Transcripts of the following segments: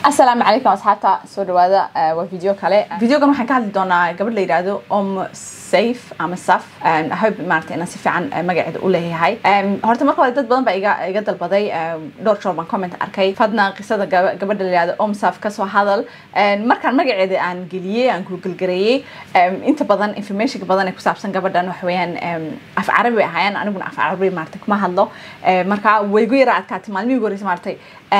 asalaamu calaykum asxaabta soo dhawaada waa video kale videogan waxaan ka hadli doonaa gabadh la yidhaahdo om safe ama saf hope maarata inaan si fiican magaceeda u leeyahay horta marka hore dad badan baa iga iga dalbaday dhowr joor baan comment arkay fadna qisada gabadha la yidhahdo om saf kasoo hadal markaan magaceeda aan geliyey aan google gareeyey inta badan informationka badan ee ku saabsan gabadhan waxa weeyaan af carabi bay ahaayeen aniguna af carabi maarata kuma hadlo marka way gu yara adkaatay maalmihii ugu horreysay maaratay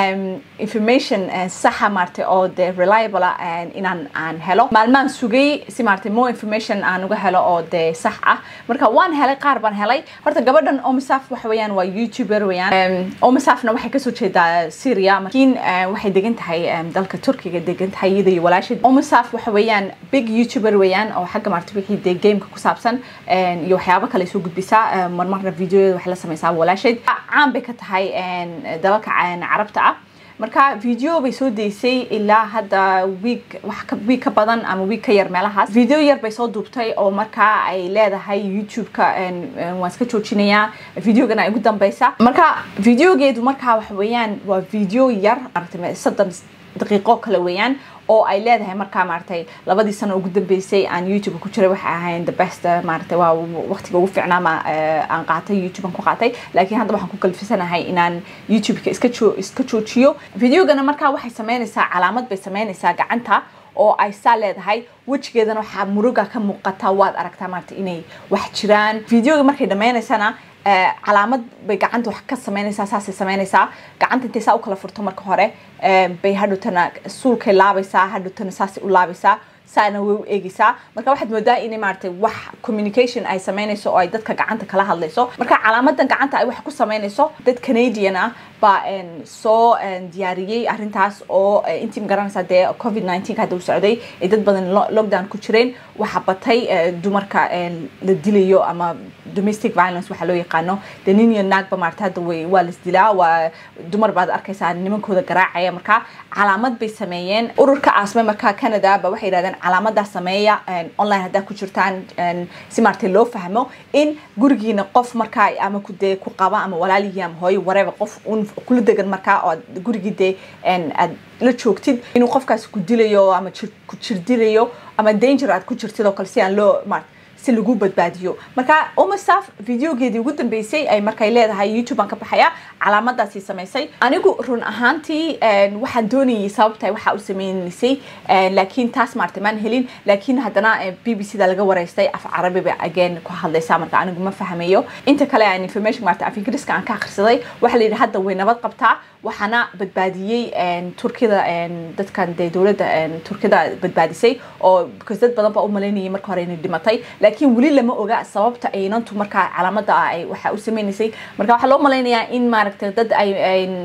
information saxa maarata oo de reliable inaan aan helo maalmaan sugay si maarata more information aan uga helo oo de sax ah marka waan helay qaar baan helay horta gabadhan omisaf waxa weeyaan waa youtuber weeyaan omisafna waxay kasoo jeedaa syria markiin waxay degan tahay dalka turkiga degan tahay iyada iyo walaashid omisaf waxa weeyaan big youtuber weeyaan oo xagga maarata wixii de gameka ku saabsan iyo waxyaabo kale soo gudbisaa marmarna videoyada waxay la sameysaa walaashid caan bay ka tahay dalalka carabta ah marka video bay soo daysay ilaa hadda week wax ka week ka badan ama week ka yar meelahaas video yar bay soo duubtay oo markaa ay leedahay youtube-ka waan iska joojinayaa videogana ay ugu dambeysa marka videogeedu markaa waxa weeyaan waa video yar maarata soddon daqiiqo kale weeyaan oo ay leedahay markaa maaratay labadii sano ugu dambeysay aan youtube ku jiray waxay ahayn the best maaratay waa waqtiga ugu fiicnaa ma aan qaatay youtube aan ku qaatay laakiin hadda waxaan ku kalfisanahay inaan youtube-ka iska joo iska joojiyo videogana markaa waxay sameynaysaa calaamad bay sameynaysaa gacanta oo ay saa leedahay wejigeedana waxaa muruga ka muuqata waad aragtaa maarata inay wax jiraan videoga markay dhameynaysana calaamad bay gacanta wax ka sameynaysaa saasay sameynaysaa gacanta intay saa u kala furto marka hore bay hadhowtana suulkay laabaysaa hadhowtana saasay u laabaysaa saana way u eegaysaa marka waxaad moodaa inay maaragtay wax communication ay sameynayso oo ay dadka gacanta kala hadlayso marka calaamadan gacanta ay wax ku sameynayso dad canadian ah baa soo diyaariyey arrintaas oo intii magaranaysaa dee covid nineteen hadda u socday ay dad badan lockdown ku jireen waxa batay dumarka la dilayo ama domestic violence waxaa loo yaqaano dee nin iyo naagba maarata hadda way waa las dilaa waa dumar baad arkaysaa nimankooda garaacaya marka calaamad bay sameeyeen ururka asme marka canada ba waxay yidhahdeen calaamadaas sameeya online haddaa ku jirtaan si maaragtay loo fahmo in gurigiina qof markaa ama ku dee ku qaba ama walaalihii ama hooyo wareba qof un kula degan markaa oo gurigii dee aad la joogtid inuu qofkaas ku dilayo ama ku jir dilayo ama danger aad ku jirtid oo kale si aan loo maarata si lagu badbaadiyo marka omasaf videogeedii ugu dambeysay ay markay leedahay youtube aan ka baxaya calaamadaasi samaysay anigu run ahaantii waxaan doonayay sababta waxa u sameynaysay laakiin taas maarta maan helin laakiin haddana b b c da laga wareystay af carabi ba again ku hadlaysaa marka anigu ma fahmayo inta kale aan information maarta af ingiriiska aan ka akhrisaday waxaa la yidhi hadda way nabad qabtaa waxaana badbaadiyey turkida dadkan dee dowladda turkida badbaadisay oo because dad badan baa u malaynayay marka hore inay dhimatay laakiin weli lama oga sababta aynantu markaa calaamada ah ay waxa u sameynaysay marka waxaa loo malaynayaa in maaragtay dad ay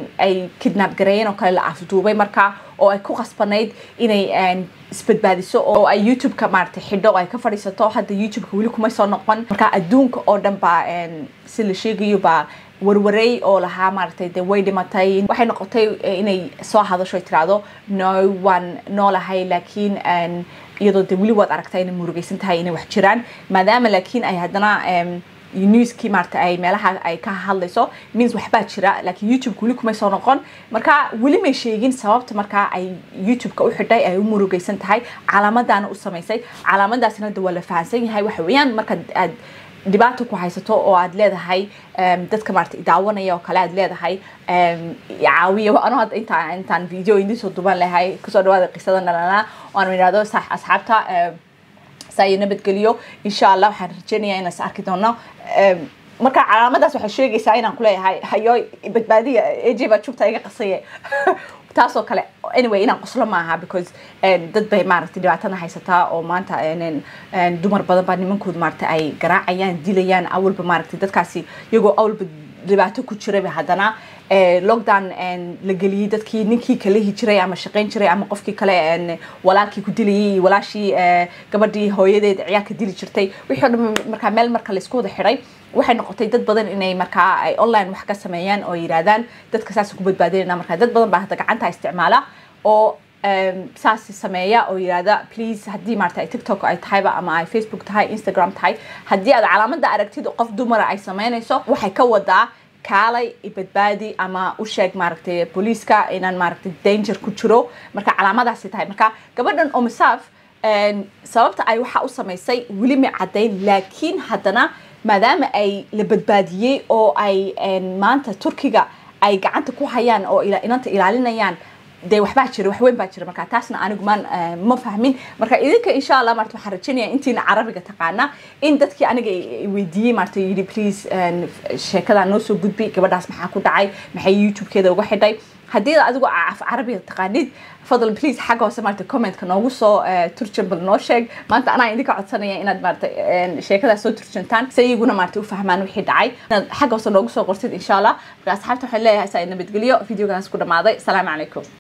ay kidnap gareeyeen oo kale la afduubay markaa oo ay ku qasbanayd inay isbadbaadiso oo ay youtube-ka maaragtay xidho oo ay ka fadhiisato hadda youtube-ka weli kumay soo noqon marka adduunka oo dhan baa si la sheegayo baa warwareey oo lahaa maaragtay dee way dhimatay waxay noqotay inay soo hadasho ay tiraahdo no waan noolahay laakiin iyadoo de weli waad aragtaa inay murugaysan tahay inay wax jiraan maadaama laakiin ay haddana newskii maarata ay meelaha ay ka hadlayso means waxbaa jira laakiin youtube-ka weli kumay soo noqon marka weli may sheegin sababta markaa ay youtube-ka u xidhay ay u murugaysan tahay calaamadaana u samaysay calaamadaasna de waa la fahansan yahay waxa weeyaan marka aad dhibaato ku haysato oo aad leedahay dadka maarata daawanaya oo kale aad leedahay caawiya ano hadda intaa intaan video idin soo duban lahay kusoo dhawaada qisada nalana oan idhahdo asxaabta saa nabadgeliyo insha allah waxaan rajeynayaa inaan is arki doono marka calaamadaas waxay sheegaysaa inaan kuleeyahay hayo badbaadiya aj baa jugta iga qasaye taasoo kale anyway inaan qoslo maaha because dad bay maaragtay dhibaatana haysataa oo maanta dumar badan baa nimankooda maaragtay ay garaacayaan dilayaan awalba maaragtay dadkaasi iyagoo awalba dhibaato ku jirayba haddana lockdown la geliyey dadkii ninkii kalehi jiray ama shaqayn jiray ama qofkii kale walaalkii ku dilayay iyo walaashii gabadhii hooyadeed ciyaarka dili jirtay wixii o dhan markaa meel marka laysku wada xidhay waxay noqotay dad badan inay markaa ay online wax ka sameeyaan oo yidhaahdaan dadka saas ku badbaadinayna markaa dad badan baa hadda gacanta isticmaala oo saas sameeya oo yidhahda please haddii maarata tiktok ay tahayba ama ay facebook tahay instagram tahay haddii aad calaamada aragtid qof dumara ay sameynayso waxay ka wadaa kaalay ibadbaadi ama u sheeg maaragtay booliiska inaan maaragtay danger ku jiro marka calaamadaasi tahay marka gabadhan omisaaf sababta ay waxa u samaysay weli ma caddayn laakiin haddana maadaama ay la badbaadiyey oo ay maanta turkiga ay gacanta ku hayaan oo inanta ilaalinayaan dee waxbaa jira wax weyn baa jira marka taasna anigu maan ma fahmin marka idinka insha allah marta waxaan rajaynaya intiina carabiga taqaana in dadkii aniga weydiiyey marta yidhi please sheekada noo soo gudbi gabadhaas maxaa ku dhacay maxay youtube-keeda uga xidhay haddii adigu af carabiga taqaanid fadlan please xagga hoose maarata commentka noogu soo turjan bal noo sheeg maanta anaa idinka codsanaya inaad maarata sheekadaas soo turjantaan si iyaguna maarata u fahmaan wixii dhacay inaad xagga hoose noogu soo qortid insha allah marka asxaabta waxaan leeyahay saa nabadgelyo videogaas ku dhamaaday asalaamu calaykum